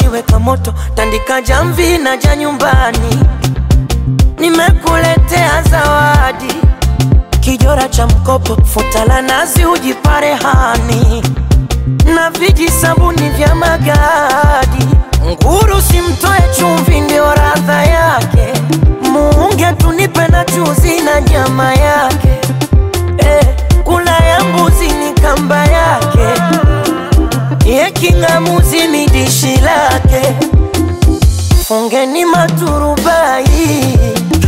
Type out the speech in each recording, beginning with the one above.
maji weka moto, tandika jamvi na ja nyumbani. Nimekuletea zawadi, kijora cha mkopo, futa la nazi ujipare hani, na viji sabuni vya magadi. Nguru simtoe chumvi, ndio radha yake. Muunge tunipe na chuzi na nyama yake eh, kula ya mbuzi ni kamba yake, ye king'amuzi ni dishi lake. Fungeni maturubai,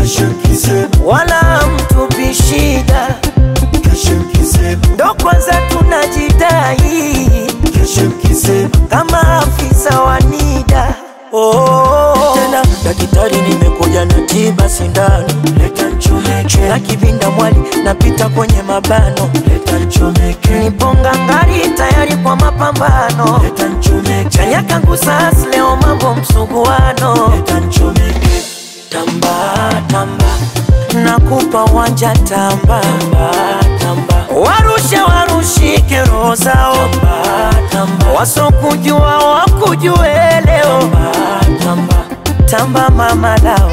wala mtupi shida, ndo kwanza tunajidai kama afisa wa NIDA. Oh, tena daktari, nimekuja na tiba sindano, leta nchomeke na kivinda mwali, napita kwenye mabano, leta nchomeke, niponga ngari tayari kwa mapambano, leta nchomeke, chanya kangu sas leo mambo msuguano, leta nchomeke, tamba tamba, nakupa wanja tamba tamba tamba, warushe warushike roho zao tamba tamba, wasokujua wakujue leo tamba tamba, tamba mama lao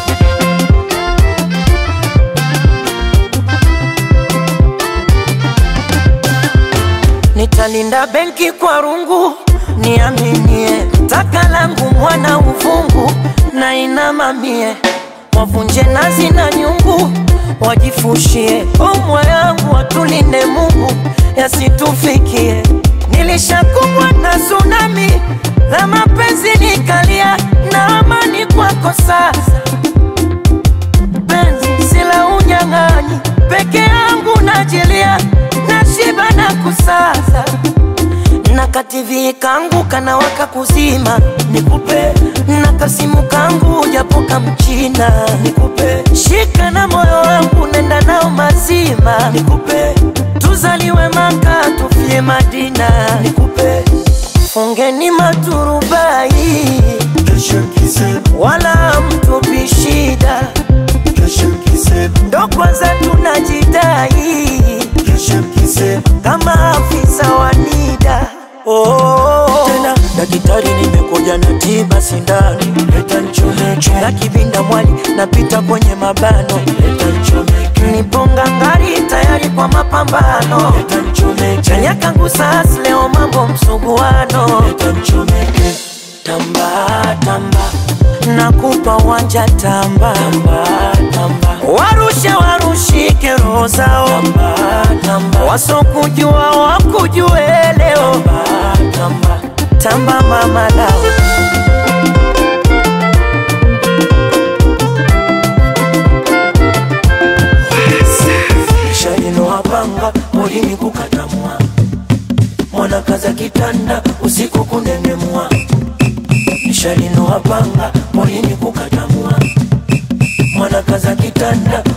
Nitalinda benki kwa rungu, niaminie taka langu mwana uvungu na inamamie, wavunje nazi na nyungu, wajifushie omwa yangu, watulinde Mungu yasitufikie. Nilishakumbwa na tsunami la mapenzi, nikalia na amani kwako sasa penzi sila unyang'anyi, peke yangu najilia, nashiba na kusaza na kativi kangu kanawaka kuzima, nikupe na kasimu kangu japo kamchina, nikupe shika na moyo wangu nenda nao mazima, nikupe tuzaliwe Maka tufie Madina, nikupe fungeni maturubai, wala mtupi shida ndo kwanza tunajidai kama afisa wa NIDA. Oh, tena daktari, nimekuja na tiba sindano, leta nchomeke na kivinda mwali, napita kwenye mabano, leta nchomeke, niponga ngari tayari kwa mapambano, leta nchomeke, chanya kangu sas leo mambo msuguano, leta nchomeke, tamba tamba nakupa wanja tamba tamba tamba, warushe warushike roho zao tamba tamba, wasokujua wakujue leo tamba tamba, tamba mama lao shalino wapanga polini kukatamwa mwana kaza kitanda usiku kunenemwa nishalino wapanga polini kukatamwa mwana kaza kitanda